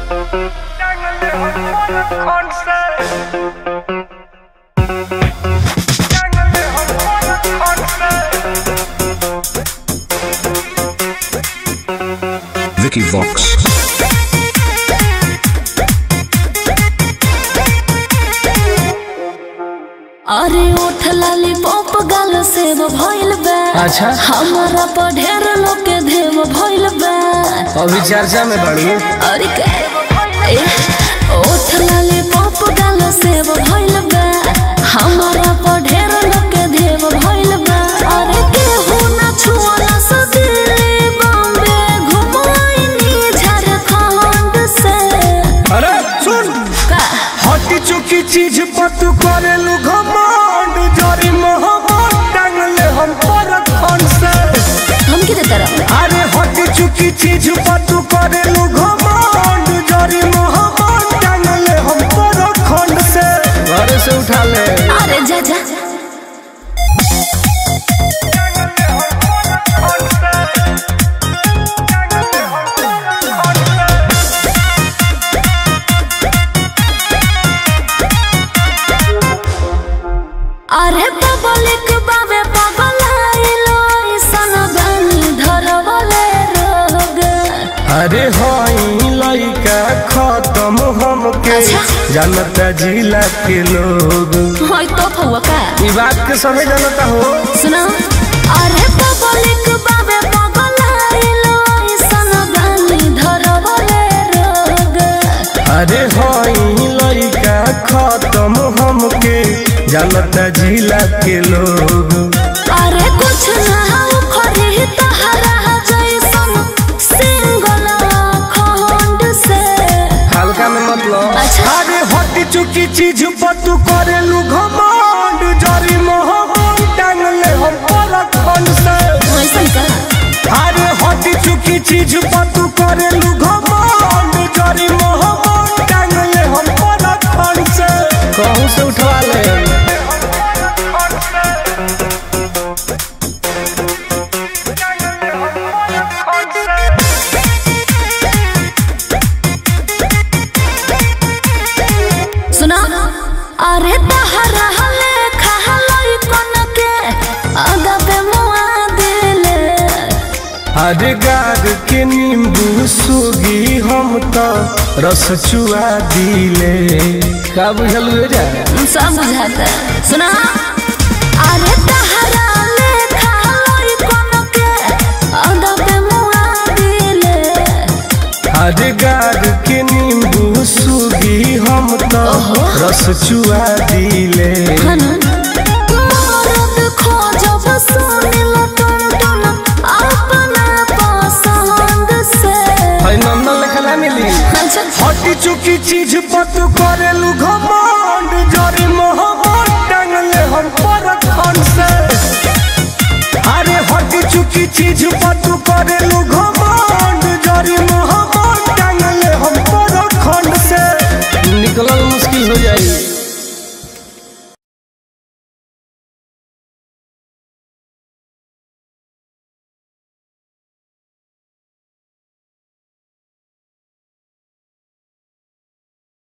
Vicky Vox. अरे उठ लाली पॉप गाल सेव भइल बा अच्छा। हमारा पर ढेर लोग के देव भइल बा अभी चर्चा में बढ़ू अरे के ए, उठ लाली पॉप गाल सेव भइल बा हमारा पर ढेर लोग के देव भइल बा अरे केहू ना छुअला से दिल्ली बॉम्बे घुमाइनी झारखंड से अरे सुन का हटी चुकी चीज पर तू करेलू घमंड जरी मोहब्बत टांगले हम पर खन से हम किधर तरफ अरे हटी चुकी चीज पर तू करेलू घमंड जरी मोहब्बत टांगले हम पर खन से घर से उठा ले अरे जा जा अरे पब्लिक बाबे पगलाइलो ऐसन बानी धरवले रोग अरे हई लइका खत्म हमके अच्छा। जानता जिला के लोग होय तो फुआ का ई बात के समय जानता हो सुना अरे पब्लिक बाबे पगलाइलो ऐसन बानी धरवले रोग अरे हई लइका खत्म हमके जानता जिला के लोग अरे कुछ ना हो खरी तहरा जैसन सिंगल खंड से हल्का में मतलब अच्छा। अरे हटी चुकी चीज पर तू करेलू घमंड जरी मोहब्बत टांगले हम पर खन से ऐसन का अरे हटी चुकी चीज पर तू करेलू घमंड जरी मोहब्बत टांगले हम पर खन से कहूं से उठवा ले सुना अरे तहरा हले खहलई कन के अदबे मुआ दिले अरे गार के नींबू सुगी हम तो रस चुआ दिले का बुझल जा सब बुझाता सुना अरे तहरा ले खहलई कन के अदबे मुआ दिले अरे गार के नींबू सुगी हम तो रस चुआ दिले हनु मरद खोजब सुनिल टन टन अपना पसंद से है नंदन लिखला मिली अच्छा हटी चुकी चीज पर तू करेलू घम